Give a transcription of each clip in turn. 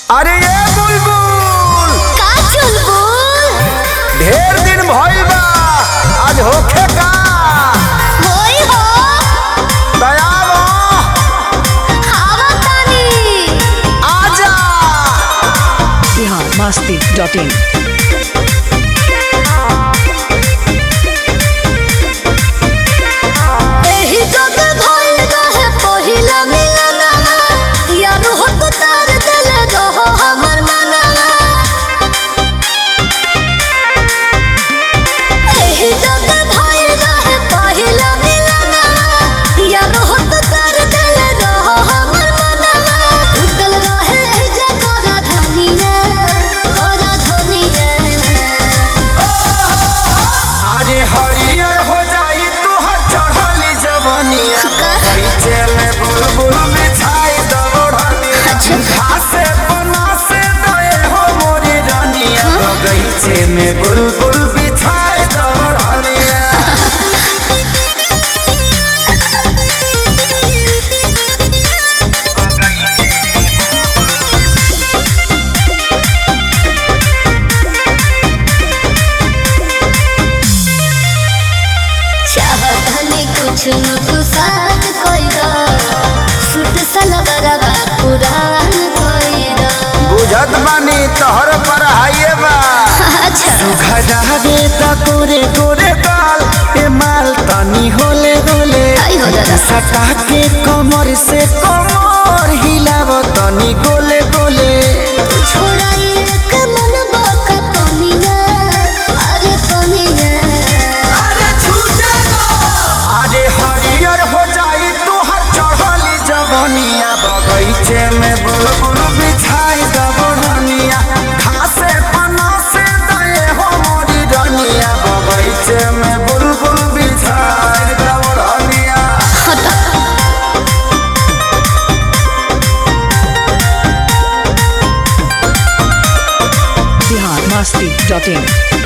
अरे ये बुलबुल का चुलबुल ढेर दिन भइल बा आज होखे का होई हो दयावा खावा तानी आजा बिहार मस्ती डॉट इन एही जग भइल रहे पहिला मिलनवा यार हो तो तार दिल रहो हमर मनवा एही जग भइल रहे पहिला मिलनवा यार हो तो तार दिल रहो हमर मनवा उतल रहे जगरा धनिया ओरा धनिया अरे हरियर हो जाई तोहर चढ़ली जवानिया बगीचे में बुलबुल बिछाई दौड़निया घासे बना से दए हो मोरी रानिया बगीचे में बुलबुल बिछाई दौड़निया चाहतनी कुछ न कुसात कोइरा सुट सलवरवा पुरान कोइरा बुझत बानी तोहर पर हाइए बा अच्छा खजा दे त कोरे कोरे गाल ए माल तनी होले होले आई हो दादा। सटा के कमर से कमर हिलाव तनी गोले गोले छोड़ा एक मन बाका पनिया अरे पनिया अरे हरियर हो जाई तोहर चढ़ली जवनिया बगीचे में बुलबुल बिछाई दबड़निया घासे पना से दए हो मोरी रनिया बगीचे में बुलबुल बिछाई दबड़निया बिहार मस्ती डॉट इन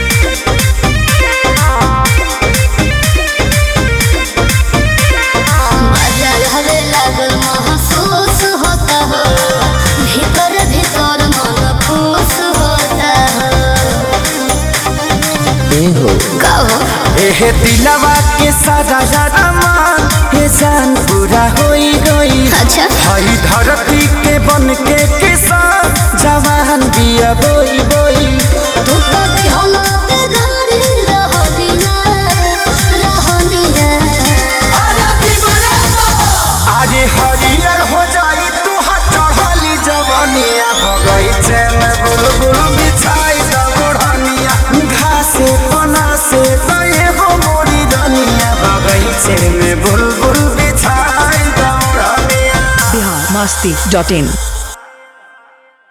मजा हवे लागल महसूस होता हो भीतर भीतर मन खुश होता हो कहो एहे दिलवा के सारा सारा मान हे जान पूरा होई होई अच्छा हई धरती के बन के किसान जवान बिया बोई बोई तू तो दिहला ते गाड़ी रहो दिया रहो दिया आज हरियर हो जाई तू चढ़ली जवनिया बगीचे में बुलबुल बिछाई दबड़निया घासे पना से दए हो मोरी रनिया बगीचे में बुलबुल बिछाई दबड़निया बिहार मस्ती डॉट इन